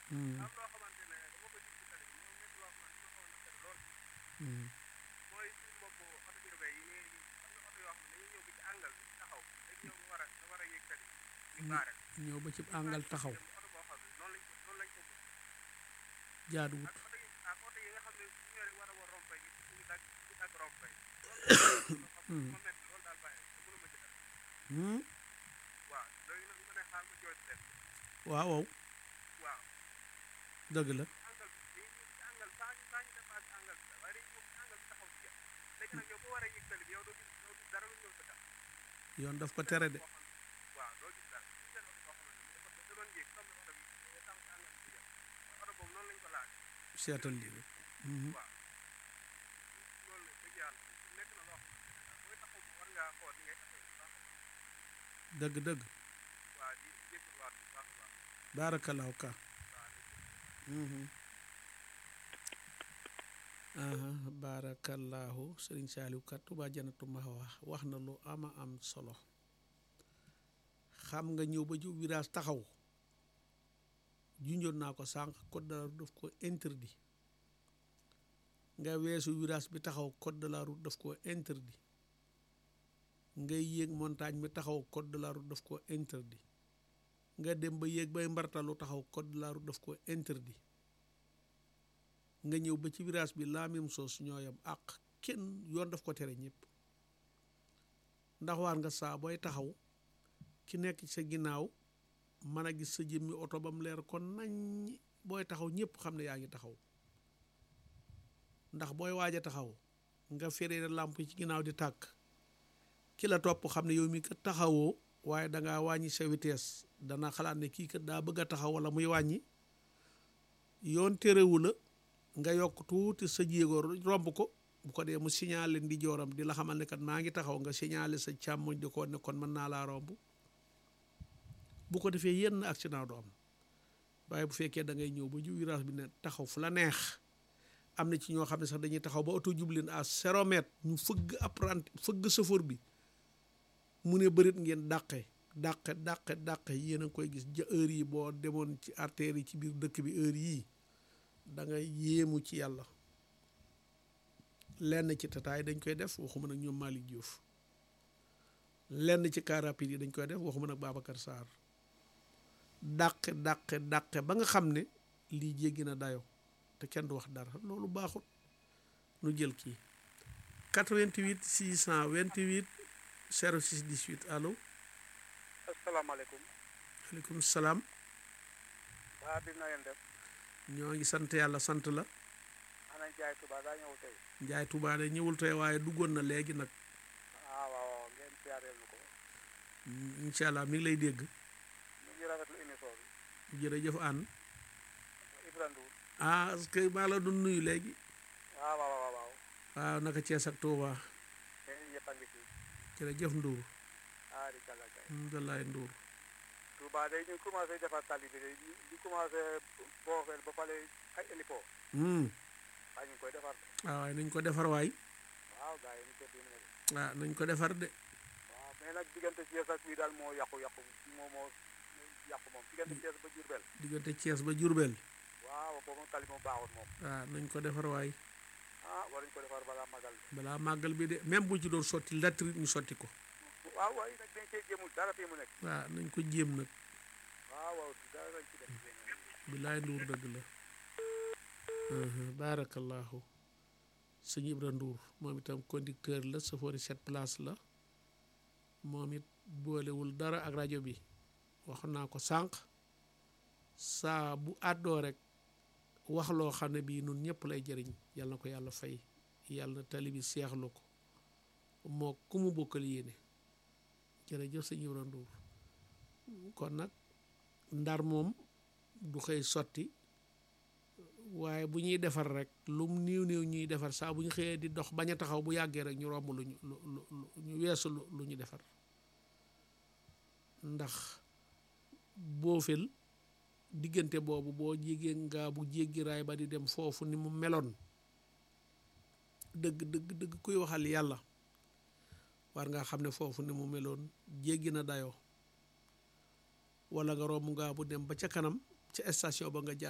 Hmm, am loo xamante ne dama ko gis ci tali bi moom nekk loo xamante ne ma xaw a naqari lool hmm, mooy suñu mbokk oto urbain yi ngay am na oto yoo xam ne dañuy ñëw bi ci àngal bi taxaw dañ ñëw war a nga war a yéeg tali ñu baare ñëw ba ci àngal taxaw dem oto boo xam ne noonu lañ ko noonu lañ ko bëgg jaaduwut ak oto yi ak oto yi nga xam ne su ñëwee war a war rompé gi ñu dagg ñu dagg rompé loolu ma metti loolu daal bàyyi te mënuma ci dara Hmm, waaw léegi nag nga ne xaar ma jooytu leen waaw waaw waaw dëgg la angal bi dañuy ñëw ci angal saa ñu saa ñu dépassé angal bi la waaye dañuy ñëw ci angal bi taxaw ci yàlla léegi nag yow boo waree yëg tali bi yow doo gis doo gis dara lu ñëw sa kanam yoon daf ko tere de boo xam ne waaw doo gis dara ñu seen oto boo xam ne dafa da doon yéeg comme ne oto bi day taxaw ci angal bi di yàlla oto boobu noonu lañ ko laaj seetal lii rek Mhm, waaw loolu la dëgg yàlla nekk na loo xam ne booy taxaw war ngaa xool ni ngay taxaw bu baax a baax dëgg dëgg waaw di jégalu waat bu baax a baax baarakallaahu ka waaw Mhm. aha baarakallaahu sëriñ Saaliw kat Tuubaa Janatu Mahwa wax na lu ama am solo xam nga ñëw ba ju virage taxaw junjoon naa ko sànq code de la route daf ko interdit nga weesu virage bi taxaw code de la route daf ko interdit ngay yéeg montagne bi taxaw code de la route daf ko interdit nga dem ba yéeg bay mbartalu taxaw code de la route daf ko interdit nga ñëw ba ci virage bi la même chose ñooyam ak kenn yoon daf ko tere ñëpp ndax waar nga saa booy taxaw ki nekk ci sa ginnaaw mën a gis sa jëmmi oto ba mu leer kon nañ booy taxaw ñëpp xam ne yaa ngi taxaw ndax booy waaj a taxaw nga feree làmp yi ci ginnaaw di tàkk ki la topp xam ne yow mi kat taxawoo waaye dangaa wàññi sa vitesse dana xalaat ne kii kat daa bëgg a taxaw wala muy wàññi yoon terewu la nga yokk tuuti sa jéego romb ko bu ko dee mu signalé ndi jooram di la xamal ne kat maa ngi taxaw nga signalé sa càmmoñ di ko ne kon mën naa laa romb bu ko defee yenn accident du am waaye bu fekkee da ngay ñëw ba ju virage bi ne taxaw fu la neex am na ci ñoo xam ne sax dañuy taxaw ba oto jublin à zéro mètre ñu fëgg apprenti fëgg chauffeur bi mu ne bërit ngeen dàqe dàqe dàqe dàqe yéen a ngi koy gis ja heure yi boo demoon ci artères yi ci biir dëkk bi heure yii da ngay yéemu ci yàlla lenn ci tataay dañ koy def waxuma nag ñoom Malick Diouf lenn ci car rapide yi dañ koy def waxuma nag Babacar Sarr dàqe dàqe dàqe ba nga xam ne lii jéggi na dayo te kenn du wax dara loolu baaxut nu jël kii 88 628 06 18 allo asalaamaaleykum aleykum salaam waa bi na ngeen def ñoo ngi sant yàlla sant la ana jaay tuba daa ñëw tey Njaay Tuubaa de ñëwul tey waaye duggoon na léegi nag ah waaw waaw ngeen siyaareel na ko incha allah mi ngi lay dégg ñu ngi rafetlu émission bi jërëjëf ànd Ibra Ndour ah parce que maa la doon nuyu léegi waaw waaw waaw waaw waaw naka Cees ak Tuubaa yéen ñëpp a ngi fi jërëjëf Ndour ah di kàlla kay alhamdulilah Ndour Touba day ñu commencé defar tali bi de di commencé boofeel ba pare ay hélipo hmm ah ñu ngi koy defar de waaw waaye nañ ko defar waay waaw gars yi ñu ko dimbali de ah nañ ko defar de waaw mais nag diggante Thiès ak fii daal moo yàqu yàqu moo moo yàqu moom diggante Thiès ba Diourbel diggante Cees ba Jurbel waaw boobu moom tali moom baaxul moom waaw nañ ko defar waay ah war nañu ko defar balaa magal bi balaa màggal bi de même bu ci doon sotti latrit ñu sotti ko waaw waaye nag dañ cee jéemul dara fii mu nekk waaw nañ ko jéem nag waaw waaw dara lañ ci def bilaay Ndour dëgg la baarakallahu sëñ Ibra Ndour moom itam conducteur la chauffeur sept place la moom it boolewul dara ak rajo bi wax naa ko sànq saa bu àddoo rek wax loo xam ne bii nun ñëpp lay jëriñ yàlla na ko yàlla fay yàlla na tali bi seexlu ko moo ku mu bokkal yéene jërëjëf sëñ Ibra Ndour kon nag ndar moom du xëy sotti waaye bu ñuy defar rek lum néew néew ñuy defar saa bu ñu xëyee di dox bañ a taxaw bu yàggee rek ñu romb lu ñu lu lu ñu weesu lu ñu defar ndax boofel diggante boobu boo jégee ngaa bu jéggi raay ba di dem foofu ni mu meloon dëgg dëgg dëgg kuy waxal yàlla war nga xam ne foofu ni mu meloon jéggi na dayoo wala nga romb ngaa bu dem ba ca kanam ca station ba nga jaar